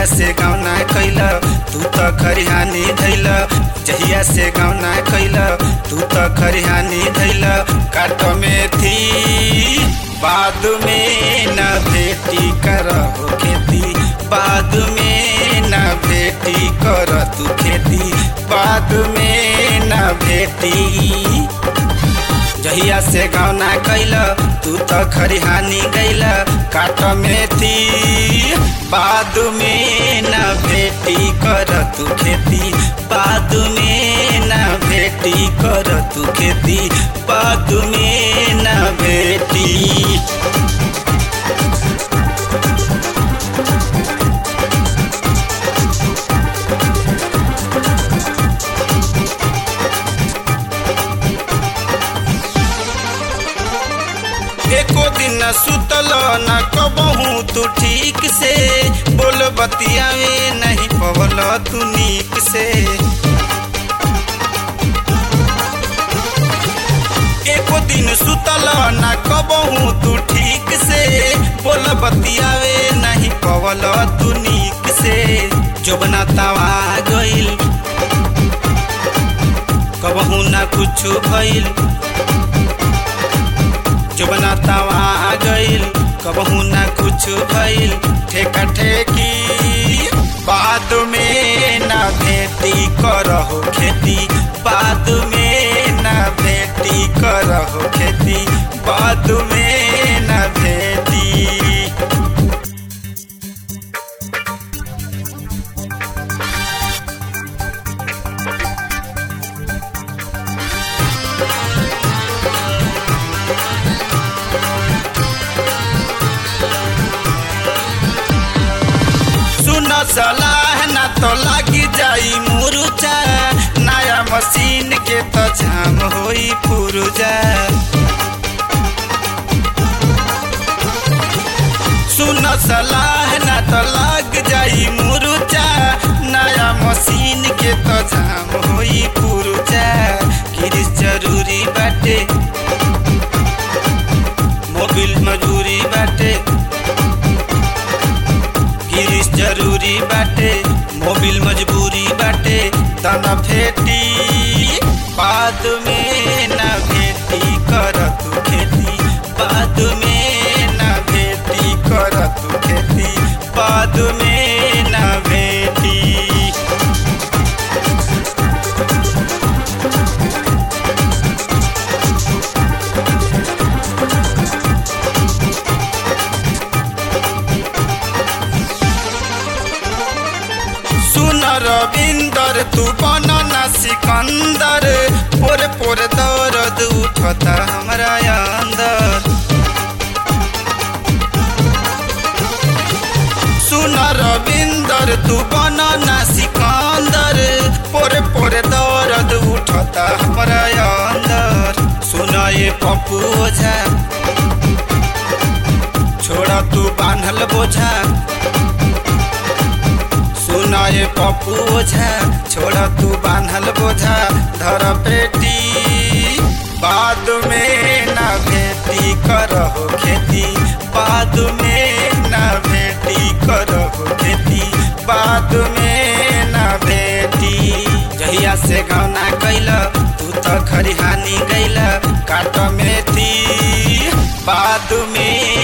से गौना कैल तू त खरिहानी धैल जहिया से गौना कैल तू त खरिहानी धैल काट में थी बाद में न भेटी कर हो खेती बाद में न भेटी कर तू खेती बाद में न भेटी जहिया से गौना कैल तू त खरिहानी गैल काट में थी बाद में न भेटी कर तू खेती बाद में न भेटी कर तू खेती बाद में न भेटी एको दिन सुतल न कबहू तू ठीक से बोल बतियावे नहीं पवल तू नीक से एको दिन सुतल न कबहू तू ठीक से बोल बतियावे नहीं पवल तू नीक से जोबना तवा गइल कबहू ना कुछ भइल जुबना तवा गइल कबहू ना कुछ भइल ठेका ठेकी बाद में ना भेटी करहो खेती बाद में ना भेटी करहो खेती बाद में ना भेटी सुन सलाह न तो लागी जाई मुरुचा नया मशीन के तो जाम होई पुरुजा सुन सलाह न तो लाग जाई मुरुचा नया मशीन के तो जाम होई पुरुजा किरिस जरूरी बाटे मोबिल मजूरी बाटे गिरीश जरूरी बाटे मोबिल मजबूरी बाटे तना फेटी बाद में ना भेटी कर तू खेती बाद में ना भेटी कर तू खेती बाद में ना भेटी सुन रविंदर तू बनना सिकंदर पोर पोर दर्द उठता हमरा अंदर सुन रविंदर तू बनना सिकंदर पोर पोर दर्द उठता हमरा अंदर सुन ये पप्पू ओझा छोड़ा तू बांधल बोझा सुना ये पप्पू ओझा छोड़ा तू बांधल बोझा धर पेटी बाद में ना भेटी करहो खेती बाद में ना भेटी करहो खेती बाद में ना भेटी जहिया से गौना कैल तू तो खरिहानी गैल काट में थी बाद में